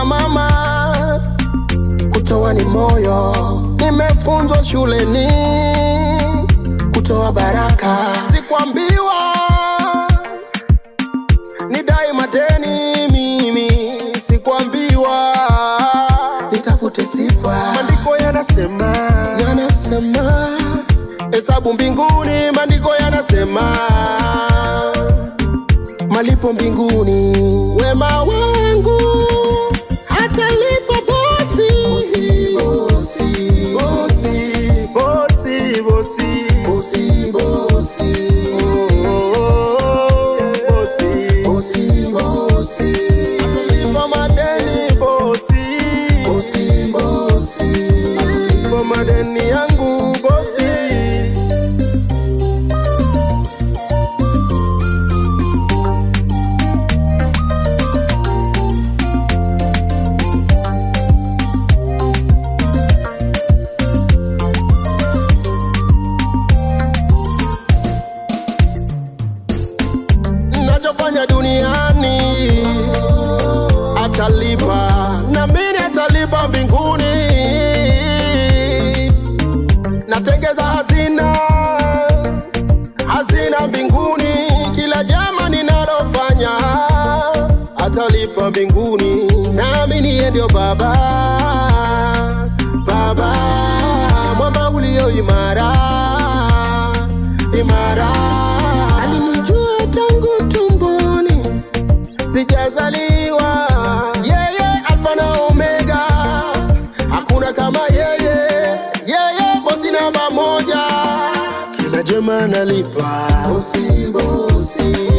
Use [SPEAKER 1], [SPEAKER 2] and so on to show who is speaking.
[SPEAKER 1] na mama, kutoa ni moyo. Nimefunzwa shuleni kutoa baraka, sikwambiwa nidai madeni mimi, sikwambiwa nitafute sifa. Maandiko yanasema yanasema, hesabu mbinguni, maandiko yanasema malipo mbinguni, wema wangu hatalipa bosi. Bosi, bosi, bosi, bosi, bosi, bosi, oh, oh, oh, bosi, bosi, bosi, hatalipa madeni bosi, bosi, bosi, hatalipa madeni yangu bosi. nachofanya duniani atalipa na mimi atalipa mbinguni natengeza hazina hazina mbinguni kila jama ninalofanya atalipa mbinguni nami niye ndio baba baba mwamba ulio imara imara alinijua tangu tumboni sijazaliwa yeye alfa na omega hakuna kama yeye yeye bosi namba moja kila jema nalipa bosi bosi